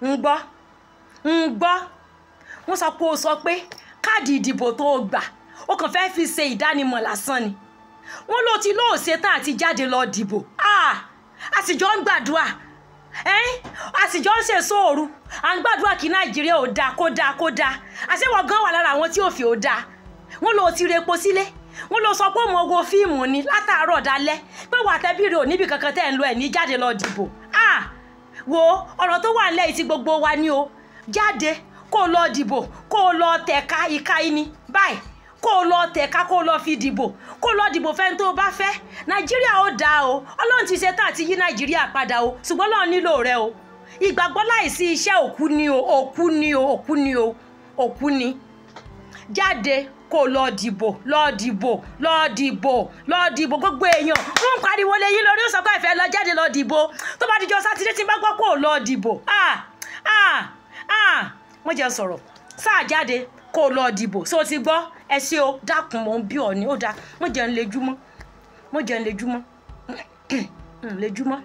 ń gbọ́ ń gbọ́ wọ́n sọ pé o sọ pé káàdì ìdìbò tó o gbà ó kàn fẹ́ẹ́ fi ṣe ìdánimọ̀ lásán ni wọ́n ló ti lóò ṣetán àti jáde lọ dìbò a sì jọ ń gbàdúrà a sì jọ ń ṣe sóòru à ń gbàdúrà kí nàìjíríà ò dáa kó dáa kó dáa àṣewọ̀ gan wà lára àwọn tí ò fi ò dáa wọ́n ló ti repo sílé wọ́n lọ sọ pé òun ogo fíìmù ni látàárọ̀ dalẹ́ pé wà tẹ́bí rè ò níbi kankan tẹ́ ń lo ẹ̀ ní jáde lọ dìbò wo ọ̀rọ̀ tó wà nílẹ̀ yìí tí gbogbo wa ní o jáde kó o lọ dìbò kó o lọ tẹ̀ka ìka ẹni báyìí kó o lọ tẹ̀ka kó o lọ fi dìbò kó o lọ dìbò fẹ́ni tó o bá fẹ́ nàìjíríà ó dáa o ọlọ́run ti ṣe tá àti yí nàìjíríà padà o ṣùgbọ́n ọlọ́run nílò rẹ o ìgbàgbọ́ láìsí iṣẹ́ òkú ni o òkú ni o òkú ni o òkú ni jáde kó o lọ dìbò lọ dìbò lọ dìbò lọ dìbò gbogbo èèyàn wọn ń pariwo lé yín lórí ó sọ pé ìfẹ́ lọ jáde lọ dìbò tó bá dijọ́ sátidé tí n bá gbọ́ kó o lọ dìbò ah ah ah wọ́n jẹ́ sọ̀rọ̀ sáà jáde kó o lọ dìbò so ti gbọ́ ẹ ṣe o dákun mò ń bí ọ ní ó dáa mo jẹun lejúmọ́ mo jẹun lejúmọ́ lejúmọ́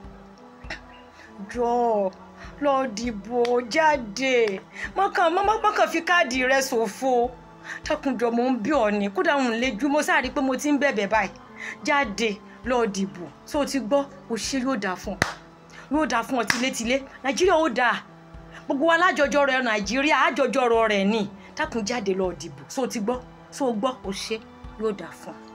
jọ lọ dìbò jáde mọ́kàn mọ́kàn fi káàdì rẹ ṣòfò dákunjọ mò ń bí ọ ní kódà ń lejúmọ́ sáà rí i pé mo ti ń bẹ̀bẹ̀ báyìí jáde lọ dìbò so ti gbọ́ o ṣe yóò dáa fún ọ yóò dáa fún ọ tilétilé nàìjíríà ó dáa gbogbo wa lájọjọ rẹ nàìjíríà àjọjọ rẹ ní dákun jáde lọ dìbò so ti gbọ́ so gbọ́ o ṣe yóò dáa fún ọ.